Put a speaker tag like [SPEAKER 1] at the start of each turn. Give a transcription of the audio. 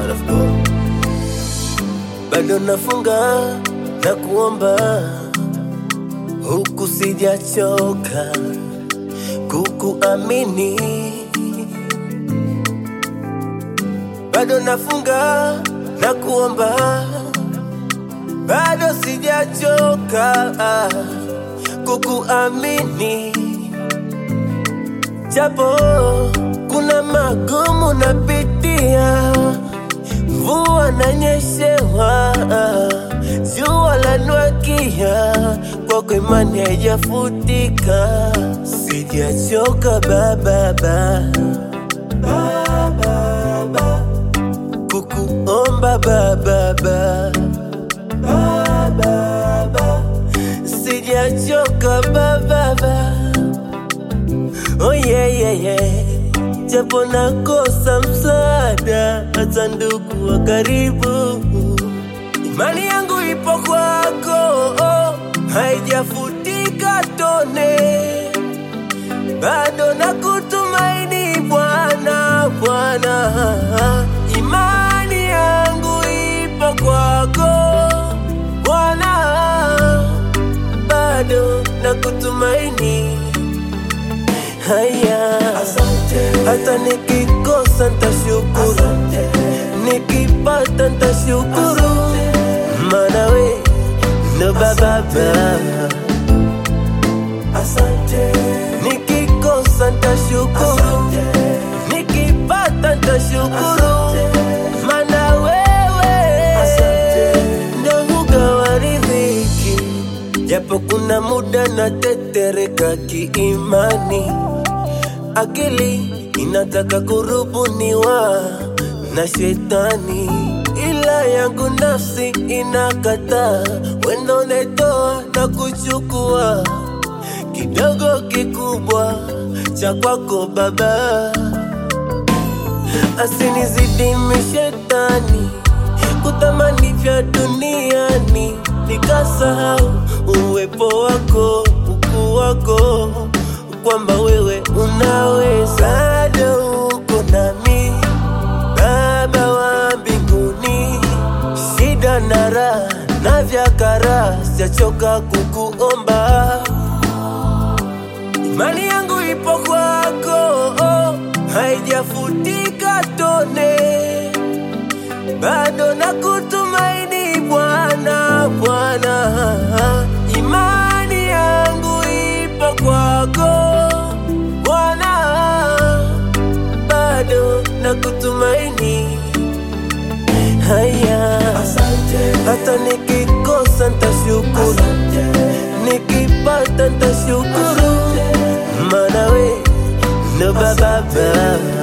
[SPEAKER 1] God of God. Bado nafunga na kuomba huku sijachoka kukuamini, bado nafunga na kuomba, bado sijachoka kukuamini, japo kuna magumu napitia, mvua nanyeshewa, jua lanwakia, kwako imani haijafutika, sijachoka bababa bababa kukuomba bababa bababa sijachoka bababa oh yeah, yeah, yeah. japo nakosa msaada hata ndugu wa karibu imani yangu ipo kwako oh, haijafutika tone bado nakutumaini Bwana, Bwana, imani yangu ipo kwako Bwana, bado nakutumaini. Haya, hata nikikosa ntashukuru, nikipata ntashukuru, maana we ndo baba baba. Nikikosa ntashukuru, nikipata ntashukuru, maana wewe ndo hugawa riziki, japo kuna muda natetereka kiimani, akili inataka kurubuniwa na shetani, ila yangu nafsi inakataa, wendo netoa na kuchukua kidogo kikubwa cha kwako Baba, asinizidimi shetani kutamani vya duniani, nikasahau uwepo wako, ukuu wako, kwamba wewe unaweza, bado uko nami Baba wa mbinguni, shida na raha na vya kara, sijachoka kukuomba Imani yangu ipo kwako, oh, haijafutika tone, bado nakutumaini Bwana, Bwana. Imani yangu ipo kwako Bwana, bado nakutumaini. Haya, hata nikikosa ntashukuru, nikipata ntashukuru, maana we ndo baba baba.